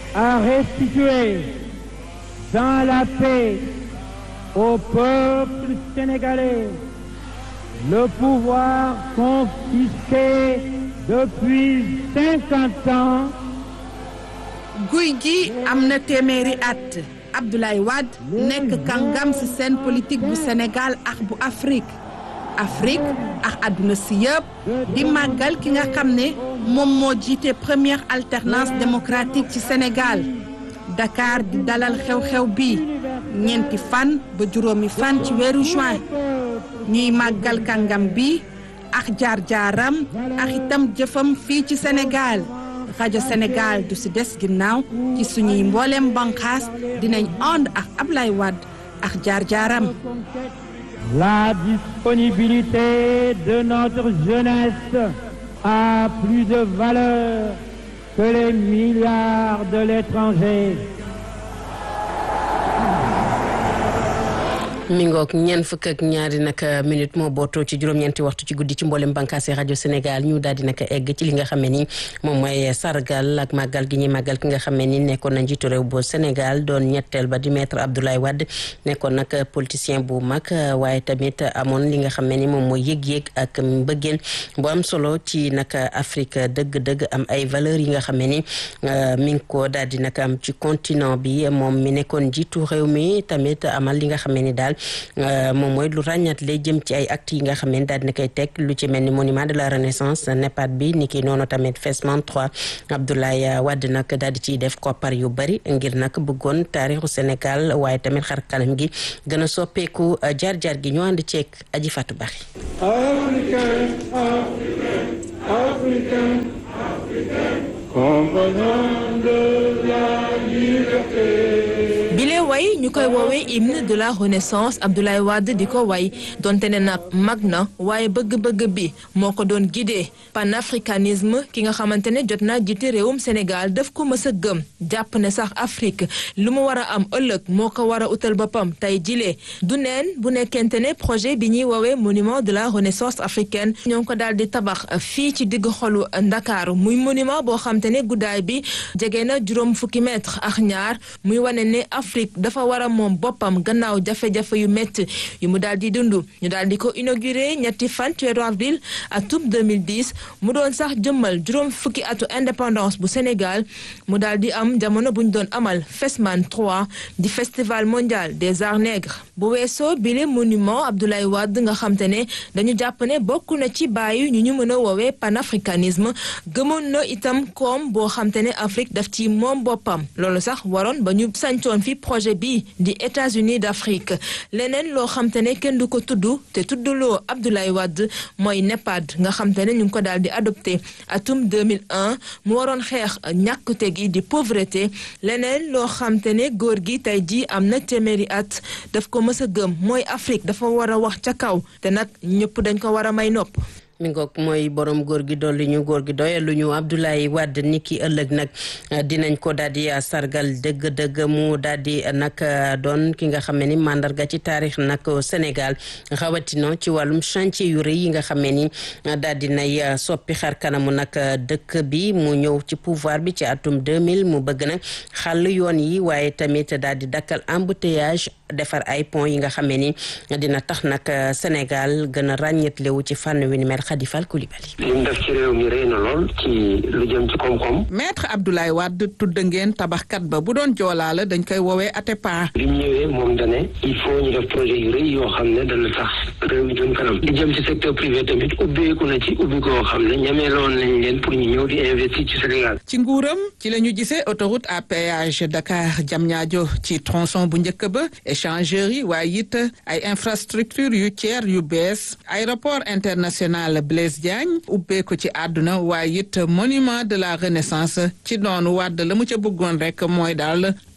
à restituer dans la paix au peuple sénégalais le pouvoir confisqué depuis cinquante ans. guy gi am na téeméeri at Abdoulaye Wade nekk kàngam ci scène politique bu Sénégal ak bu Afrique Afrique ak àdduna si yëpp di màggal ki nga xam ne moom moo jiite première alternance démocratique ci Sénégal Dakar di dalal xew-xew bi ñeenti fan ba juróomi fan ci weeru juin ñuy màggal kàngam bi ak jaar-jaaram ak itam jëfam fii ci Sénégal rajo Sénégal du si des ginnaaw ci suñuy mbooleem banqaas dinañ ànd ak Ablaye Wade ak jaar-jaaram La disponibilité de notre jeunesse a plus de valeur que les milliards de l'étranger. mi ngoog ñeent fukk ak ñaari nag minute moo bootoo ci juróom-ñeenti waxtu ci guddi ci mboolem bànqaasi rajo Sénégal ñu daal di nag egg ci li nga xam ne ni moom mooy sargal ak màggal gi ñuy màggal ki nga xam ne ni nekkoon na njiitu réew bu Sénégal doon ñetteel ba di maître Abdoulaye Wade nekkoon nag politicien bu mag waaye tamit amoon li nga xam ne ni moom mooy yëg-yëg ak mbëggeen bu am solo ci nag Afrique dëgg-dëgg am ay valeurs yi nga xam ne ni mi ngi ko daal di nag am ci continent bi moom mi nekkoon njiitu réew mi tamit amal li nga xam ne ni daal. moom mooy lu ràññat lay jëm ci ay actes yi nga xam ne daal dina koy teg lu ci mel ni monument de la renaissance NEPAD bi ni ki noonu tamit FESMAN 3 Abdoulaye Wade nag daal di ciy def koppar yu bari ngir nag bëggoon taarixu Sénégal waaye tamit xar kanam gi gën a soppeeku jaar-jaar gi ñu ànd ceeg aji Fatou Bari Africain, Africain, Africain, compagnon de la liberté. bile way ñu koy woowee hymne de la renaissance Abdoulaye Wade di ko way donte ne nag mag na waaye bëgg-bëgg bi moo ko doon guidé panafricanisme ki nga xamante ne jot naa jiite réewum Sénégal daf ko mës a gëm jàpp ne sax Afrique lu mu war a am ëllëg moo ko war a utal boppam tey jilee du neen bu nekkente ne projet bi ñuy woowee monument de la renaissance africaine ñoo ngi ko daal di tabax fii ci digg xolu Ndakaaru muy monument boo xam te ne guddaay bi jege na juróom fukki mètre ak ñaar muy wane ne Afrique dafa war a moom boppam gannaaw jafe-jafe yu métti yu mu daal di dund ñu daal di ko inauguré ñetti fan ci weeru avril atum 2010 mu doon sax jëmmal juróom fukki atu indépendance bu Sénégal mu daal di am jamono bu ñu doon amal FESMAN 3 di festival mondial des arts nègres bu weesoo bile monument Abdoulaye Wade nga xam te ne dañu jàpp ne bokk na ci bàyyi ñu ñu mën a woowee panafricanisme gëmoon na itam koom boo xam te ne Afrique daf ci moom boppam loolu sax waroon ba ñu sancoon fi projet bi di États-Unis d'Afrique leneen loo xam te ne kenn du ko tudd te tuddloo Abdoulaye Wade mooy NEPAD nga xam te ne ñu ngi ko daal di adopté atum 2001 mu waroon xeex ñàkkute gi di pauvreté leneen loo xam te ne góor gi tey jii am na téeméeri at daf ko mës a gëm mooy Afrique dafa war a wax ca kaw te nag ñëpp dañ ko war a may nopp. mi ngoog mooy borom góor gi dolli ñu góor gi doye lu ñu Abdoulaye Wade ni ki ëllëg nag dinañ ko daal di sargal dëgg-dëgg mu daal di nag doon ki nga xam ne ni mandarga ci taarix nag Sénégal rawatina ci wàllum chantier yu rëy yi nga xam ne ni daal di nay soppi xar kanamu nag dëkk bi mu ñëw ci pouvoir bi ci atum 2000 mu bëgg nag xàll yoon yi waaye tamit daal di dakkal embouteillage defar ay pont yi nga xam ne ni dina tax nag Sénégal gën a ràññetlewu ci fànn wi ni mel Khadifal Koulibaly. li mu def ci réew mi rëy na lool ci lu jëm ci koom-koom. maître Abdoulaye Wade tudd ngeen tabaxkat ba bu doon joolaa la dañ koy woowee Atepa. bi mu ñëwee moom dane il faut ñu def projet yu rëy yoo xam ne dana tax réew mi jëm kanam. li jëm ci secteur privé tamit ubbeeku na ci ubbi koo xam ne ñameeloon nañ leen pour ñu ñëw di investir ci Sénégal. ci nguuram ci la ñu gisee autoroute à péage Dakar Diamniadio ci tronçon bu njëkk ba échangeurs yi waaye it ay infrastructure yu tiers yu bees aéroport international Blaise Diagne ubbeeku ci àdduna waaye it monument de la renaissance ci noonu wàdd la mu ca bëggoon rek mooy daal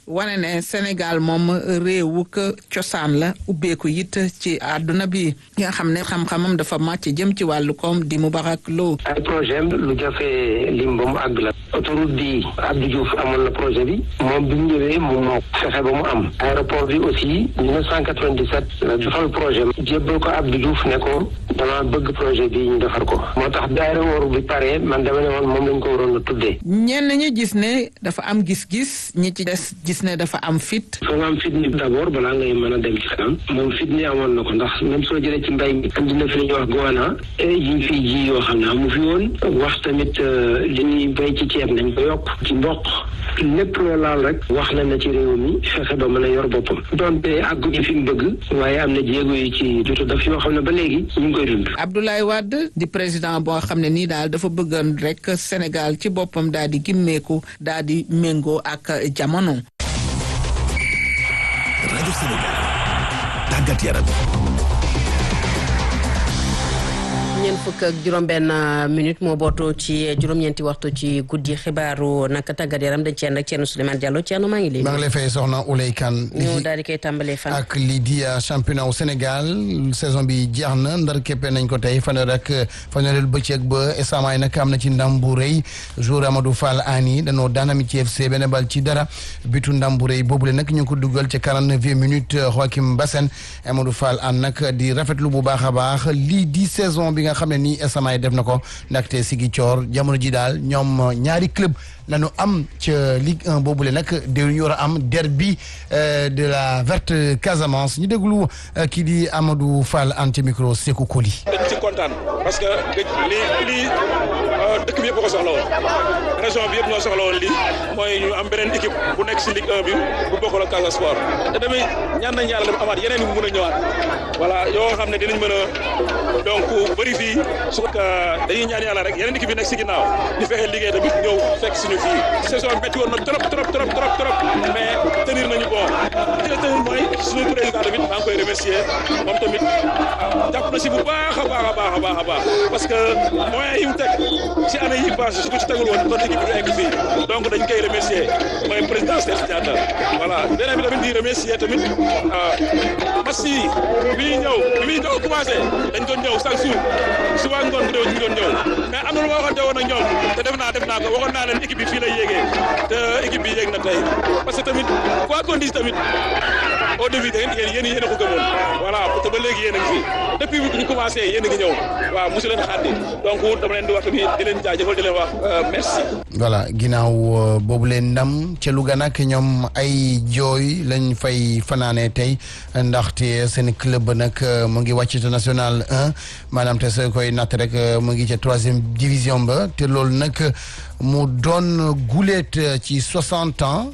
wane ne Sénégal moom réewu ko cosaan la ubbeeku it ci àdduna bi nga xam ne xam-xamam dafa màcc jëm ci wàllu koom di Moubarak Lo. ay projet am lu jafe lim ba mu àgg la autoroute bi Abdou Diouf amoon na projet bi moom bi mu ñëwee moom moo fexe ba mu am aéroport bi aussi 1997 la defal projet am jébbal ko Abdou Diouf ne ko dama bëgg projet bi ñu defar ko moo tax bi aéroport bi pare man dama ne woon moom lañ ko waroon a tuddee ñenn ñi gis ne dafa am gis-gis ñi ci des gis ne dafa am fit. foo nga am fit ni d'abord balaa ngay mën a dem ci kanam moom fit ni amoon na ko ndax même soo jëlee ci mbay mi andi na fi li ñuy wax goana yi ñu fiy ji yoo xam ne amu fi woon wax tamit li ñuy bay ci ceeb nañ ko yokk ci mboq lépp loo laal rek wax na na ci réew mi fexe ba mën a yor boppam donte àgguñu fi mu bëgg waaye am na jéego yi ci jotu daf yoo xam ne ba léegi ñu ngi koy dund Abdoulaye Wade di président boo xam ne nii daal dafa bëggoon rek Sénégal ci boppam daal di gimmeeku daal di méngoo ak jamono. rajo Sénégal tàggat yaram. ñeent fukk ak juróom-benn minute moo bootoo ci juróom-ñeenti waxtu ci guddi xibaaru naka tàggat yaram dañ ci ànd ak Thierno Souleymane Diallo Thierno maa ngi lay. maa ngi lay fay soxna Ouley Kane. ñu daal di koy tàmbalee fan. ak lii di championnat au Sénégal saison bi jeex na ndar képpe nañ ko tey fanweer ak fanweereel bëccëg ba esamaay nag am na ci ndam bu rëy jour Amadou Fall Ani danoo daanami ci FC benn bal ci dara bitu ndam bu rëy boobule nag ñu ngi ko dugal ci quarante-neuf minutes Joachim Bassène Amadou Fall an nag di rafetlu bu baax a baax lii di saison bi nga xam ne nii esamaay def na ko ndaxte Sigi Coor jamono ji daal ñoom ñaari club lañu am ca Ligue 1 boobule nag de ñu war a am derby de la verte Casamance ñu déglu kii di Amadou Fall an ca micro Sékou Koli. dañ ci kontaan parce que lii lii dëkk bi yëpp ko soxla woon région bi yëpp ñoo soxla woon lii mooy ñu am beneen équipe bu nekk si Ligue 1 bi bu bokkul ak Casa Sport te tamit ñaan nañ yàlla dafa amaat yeneen yu mun a ñëwaat voilà yoo xam ne dinañ mën a donc bëri fii su ko dañuy ñaan yàlla rek yeneen équipe yi nekk si ginnaaw ñu fexe liggéey tamit ñëw fekk suñu fii saison métti woon na trop trop trop trop trop mais tenir nañu bon li nga tenir mooy suñu président tamit maa ngi koy remercier moom tamit jàpp na si bu baax a baax a baax a baax a baax parce que moyens yi mu teg si année yi passé su ko ci tegul woon kon équipe du egg fii donc dañ koy remercier mooy président Cheikh Diatta voilà beneen bi tamit di remercier tamit match yi bi ñuy ñëw bi muy ñëw commencé dañ doon ñëw chaque jour suba ngoon bu déw ñu doon ñëw mais am na lu ma waxante woon ak ñoom te def naa def naa ko waxoon naa leen équipe bi fii lay yéegee te équipe bi yéeg na tey parce que tamit quoi qu'on dise tamit au début da ngeen yéen yéen a ko gëmoon voilà te ba léegi yéen a ngi fi depuis bi ñu commencé yéen a ngi ñëw waaw mosu leen xaar donc dama leen di wax tamit di leen jaajëfal di leen wax merci. voilà ginnaaw boobu leen ndam ca Louga nag ñoom ay jooy lañ fay fanaane tey ndaxte seen club ba nag mu ngi wàcc ci national 1 maanaam te soo koy natt rek mu ngi ca troisième division ba te loolu nag mu doon guleet ci soixante ans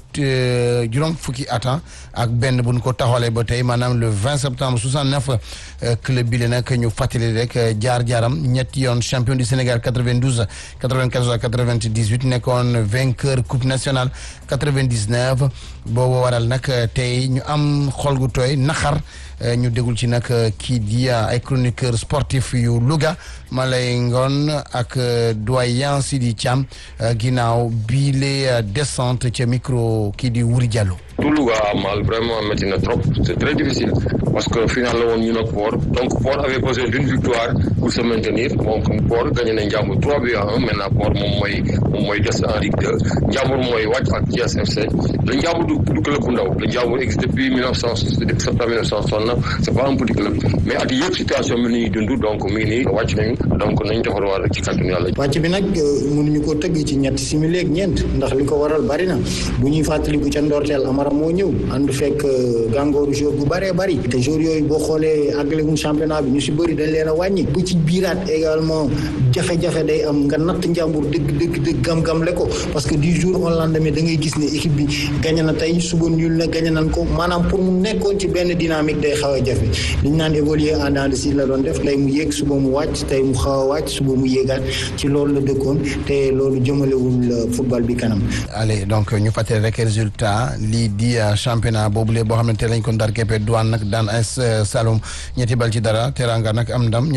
juróom fukki atan ak benn bu ñu ko taxawalee ba tey maanaam le vingt septembre soixante neuf club bi la nag ñu fàttali rek jaar-jaaram ñetti yoon champion du Sénégal quatre vingt douze quatre vingt quatorze ak quatre vingt dix huit nekkoon vainqueur coupe nationale quatre vingt dix neuf boobu waral nag tey ñu am xol gu tooy naxar ñu dégul ci nag kii di ay chroniqueur sportif yu Louga Malay Ngon ak doyen Sidi Thiam ginnaaw bii les descente ca micro kii di Wuri Diallo. tout Louga mal vraiment métti na trop c'est très difficile parce que final la woon ñu nag Port donc Port avait besoin d'une victoire pour se maintenir donc Port gagné na Ndiambour 3 buts à 1 maintenant Port moom mooy moom mooy des en Ligue 2 Ndiambour mooy wàcc ak Thiès FC le Ndiambour du du club bu ndaw le Ndiambour existe depuis 1900 depuis septembre 1969 c'est pas un petit club mais at yëpp situation bi ñuy dund donc mi ngi nii wàcc nañu donc nañ defar waar rek ci kàttanu yàlla. wàcc bi nag mënuñu ko tëgg ci ñetti simili ak ñeent ndax li ko waral bari na bu ñuy fàttaliku ca ndorteel Amara moo ñëw ànd fekk gàngooru jour bu bëree bëri te jour yooyu boo xoolee àggaleguñ championnat bi ñu si bëri dañ leen a wàññi bu ci biiraat également jafe-jafe day am nga natt njàmbur dëgg dëgg dëgg gam-gam le ko parce que du jour au lendemain da ngay gis ne équipe bi gagné na tey suba nul na gagné nañ ko maanaam pour mu nekkoon ci benn dynamique day xaw a jafe li ñu naan évoluer en dents de scie la doon def tey mu yéeg suba mu wàcc tey mu xaw a wàcc suba mu yéegaat ci loolu la dëkkoon te loolu jëmalewul football bi kanam. allez donc ñu fàttali rek résultat lii di championnat boobule boo xamante lañ ko ndar keppe douane nag daan AS Saloum ñetti bal ci dara teranga nag am ndam ñaari bal ci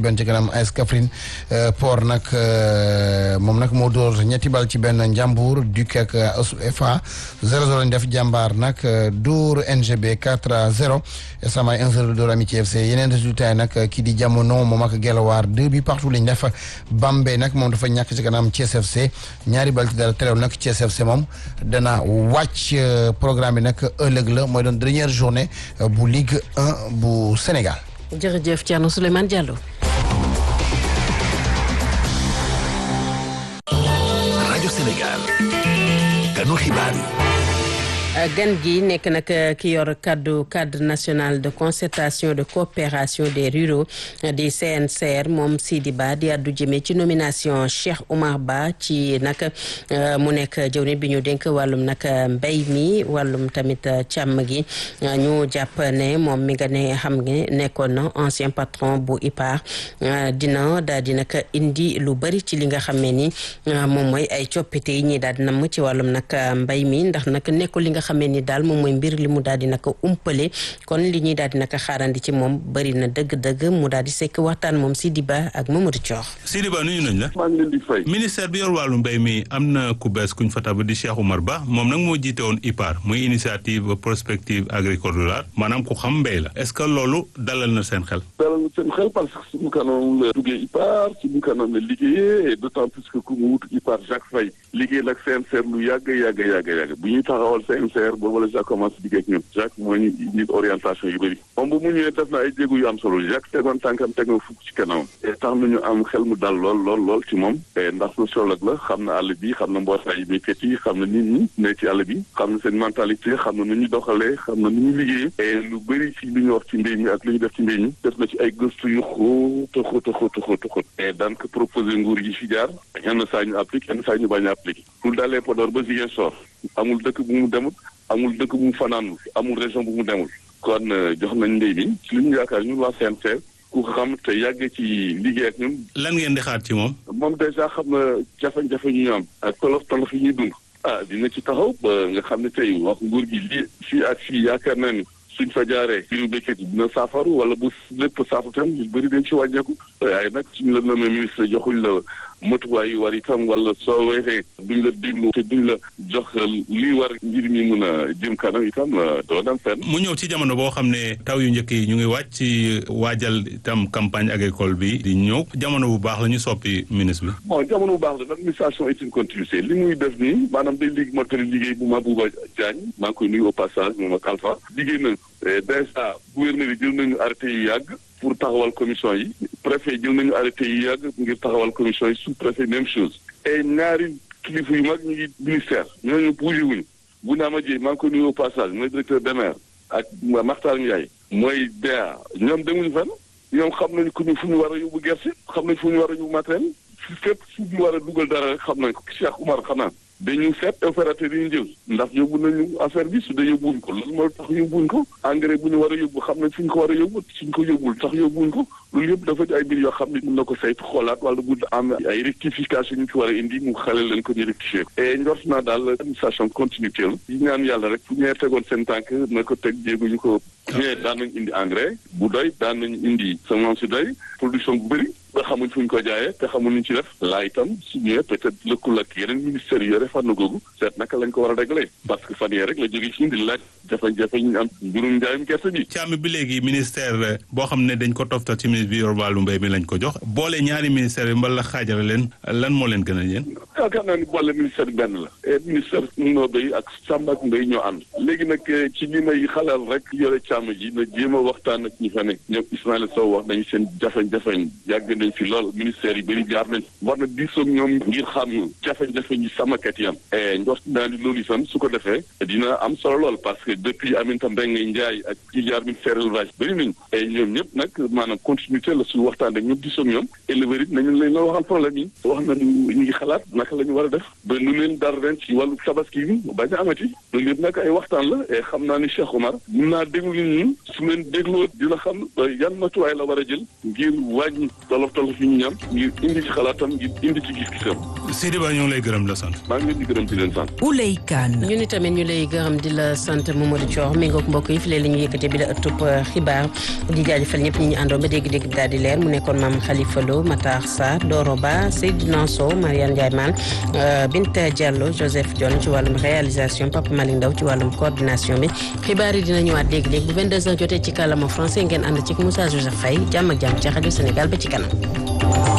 benn ci kanam AS Kaffrine Port nag moom nag moo dóor ñetti bal ci benn Njàmbur Duc ak FA 0-0 lañ def jàmbaar nag dóor NGB 4-0 Samaay 1-0 dóor Amitié FC yeneen résultat yi nag kii di jamono moom ak Gelawaar deux bi partout lañ def Bambey nag moom dafa ñàkk ci kanam Thiès FC ñaari bal ci dara terew nag Thiès FC moom dana wàcc programme bi nag ëllëg la mooy doon dernière journée bu Ligue 1 bu Sénégal. jërëjëf Thierno Souleymane Diallo. rajo Sénégal. kanu xibaar yi. gan gi nekk nag ki yor kaddu cadre national de concertation de coopération des ruraux di CNCR moom Sidi Ba di addu jëmee ci nomination Cheikh Oumar Ba ci nag mu nekk jëwriñ bi ñu dénk wàllum nag mbéy mi wàllum tamit càmm gi ñu jàpp ne moom mi nga ne xam nga nekkoon na ancien patron bu IPAR dina daal di nag indi lu bëri ci li nga xam ne ni moom mooy ay coppite yi ñi daal di namm ci wàllum nag mbéy mi ndax nag nekkul li nga xamee ni daal moom mooy mbir li mu daal di naka umpale kon li ñuy daal di naka xaarandi ci moom bëri na dëgg-dëgg mu daal di sekk waxtaan moom Sidi Ba ak Mamadou Thior. Sidi Ba nuyu nañ la. maa ngi leen di fay. ministère bi yor wàllu mbéy mi am na ku bees kuñ fa tabb di Cheikh Oumar Ba moom nag moo jiite woon IPAR muy initiative prospective agricole rurale maanaam ku xam mbéy la est-ce que loolu dalal na seen xel. dalal na seen xel parce que suñu kanam la duggee IPAR suñu kanam la liggéeyee et d'autant plus que ku mu wut IPAR Jacques Faye liggéey nag CNCR lu yàgg yàgg yàgg yàgg bu ñuy taxawal CNCR boobu la Jacques commencé liggéey ak ñun Jacques moo ñu nit orientation yu bëri moom bu mu ñëwee def na ay jéego yu am solo Jacques tegoon tànkam teg na fukk ci kanamam et tax nañu am xel mu dal lool lool lool ci moom ndax sociologue la xam na àll bi xam na mbootaay béykat yi xam na nit ñi ne ci àll bi xam na seen mentalité xam na nu ñu doxalee xam na nu ñu liggéeyee et lu bëri ci lu ñu wax ci mbéy mi ak lu ñu def ci mbéy mi def na ci ay gëstu yu xóot a xóot a xóot a xóot a xóot et daan ko proposé nguur yi fi jaar yenn saa ñu appliqué yenn saa ñu bañ a appliqué lu dalee Podor ba Ziguinchor amul dëkk bu mu demut amul dëkk bu mu fanaanul amul région bu mu demul kon jox nañ mbéy mi ci li ñu yaakaar ñun waa CNCR ku xam te yàgg ci liggéey ak ñun. lan ngeen di xaar ci moom. moom dèjà xam na jafe-jafe ñu ñu am. ak tolof tolof yi ñuy dund. ah dina ci taxaw ba nga xam ne tey wax nguur gi lii fii ak fii yaakaar naa ni suñ fa jaaree biiru béykat yi dina saafaru wala bu lépp saafaru tam ñu bëri dañ ci wàññeeku. waaye nag suñu la nommé ministre joxuñ la matuwaay yu war itam wala soo weexee duñ la déglu te duñ la jox lii war ngir mi mun a jëm kanam itam doo dem fenn. mu ñëw ci jamono boo xam ne taw yu njëkk yi ñu ngi wàcc ci waajal itam campagne agricole bi di ñëw jamono bu baax la ñu soppi ministre bi. bon jamono bu baax la l'administration est une continuité li muy def nii maanaam day liggéey mottali liggéey bu Mabouba Diagne maa ngi koy nuyu au passage moom ak Alpha liggéey na déjà gouverneur yi jël nañu arrêté yu yàgg. pour taxawal commission yi préfet jël nañu arrêté yi yàgg ngir taxawal commission yi sous préfet même chose et ñaari kilifa yu mag ñu ngi ministère ñooñu bougé wuñu bu naa ma jee maa ngi ko nuyu au passage mooy directeur DEMER ak Makhtar Ndiaye mooy DEA ñoom demuñu fenn ñoom xam nañu ku ñu fu ñu war a yóbbu gerte xam nañ fu ñu war a yóbbu matériel fi fépp fu ñu war a dugal dara rek xam nañ ko Cheikh Oumar xanaa dañu seet opérateur yi ñu jël ndax yóbbu nañu affaire bi su dee yóbbuwuñ ko loolu moo tax yóbbuwuñ ko engrais bu ñu war a yóbbu xam nañ fu ñu ko war a yóbbu suñ ko yóbbul tax yóbbuwuñ ko loolu yëpp dafa di ay mbir yoo xam ne mën na ko saytu xoolaat wala bu am ay rectification ñu ci war a indi mu xale leen ko ñu rectifier ko et njort naa daal administration continuité la yi ñaan yàlla rek fu ñee tegoon seen tànk na ko teg jéego ñu ko ñee daan nañ indi engrais bu doy daan nañ indi semence yu doy production bu bëri nga xamuñ fu ñu ko jaayee te xamuñ ñu ci def laa itam su ñëwee peut-être lëkkul ak yeneen ministères yi yore fànn googu seet naka lañ ko war a régler parce que fan yee rek la jóge ci di laaj jafe-jafe ñu am mbirum njaayum gerte bi càmm bi léegi ministère boo xam ne dañ ko toftal ci ministre bi yor wàllu mbéy mi lañ ko jox boole ñaari ministère yi mbala xaajale leen lan moo leen gën a yéen yaakaar naa ni boole ministère bi benn la et ministère noo béy ak sàmm ak mbéy ñoo ànd léegi nag ci li may xalal rek yore càmm ji na jéem a waxtaan ak ñi fa ne ñoom Ismaïla Sow wax nañu seen jafe-jafe yàgg nañ fi lool ministère yi bëri jaar nañ war na diisoog ñoom ngir xam jafe-jafe ñi sàmmkat yi am et njort naa ni loolu itam su ko defee dina am solo lool parce que depuis Aminata Mbengue Ndiaye ak ci jaar ministère élevage bëri nañu et ñoom ñëpp nag maanaam continuité la su waxtaan ak ñoom diisoog ñoom éleveurs it nañu leen la waxal problème yi wax nañu ñu ngi xalaat naka la ñu war a def ba lu leen dar ren ci wàllu tabaski bi bañ a amati loolu yëpp nag ay waxtaan la et xam naa ni Cheikh Omar mun naa déglu ñun su leen dégloo dina xam yan matuwaay la war a jël ngir wàññi tolof tolof tolof yi ñu ñam ngir indi ci xalaatam ngir indi ci gis-gisam. Sidi Ba ñu ngi lay gërëm la sant. maa ngi leen di gërëm di leen sant. Ouley Kane. ñu ni tamit ñu lay gërëm di la sant Mamadou Thior mi ngoog mbokk yi fi leen la ñu yëkkate bi la ëttub xibaar di jaajëfal ñëpp ñi ñu àndoon ba dégg-dégg bi daal di leer mu nekkoon maam Khalifa Lo Matar Sarr Doro Ba Seydina Sow Mariane Ndiaye Mal Binta Diallo Joseph Dione ci wàllum réalisation Papa Malick Ndaw ci wàllum coordination bi xibaar yi dina ñëwaat léegi-léegi bu 22h jotee ci kàllaama français ngeen ànd ci Moussa Joseph Faye jàmm ak jàmm ci rajo Sénégal ba ci kanam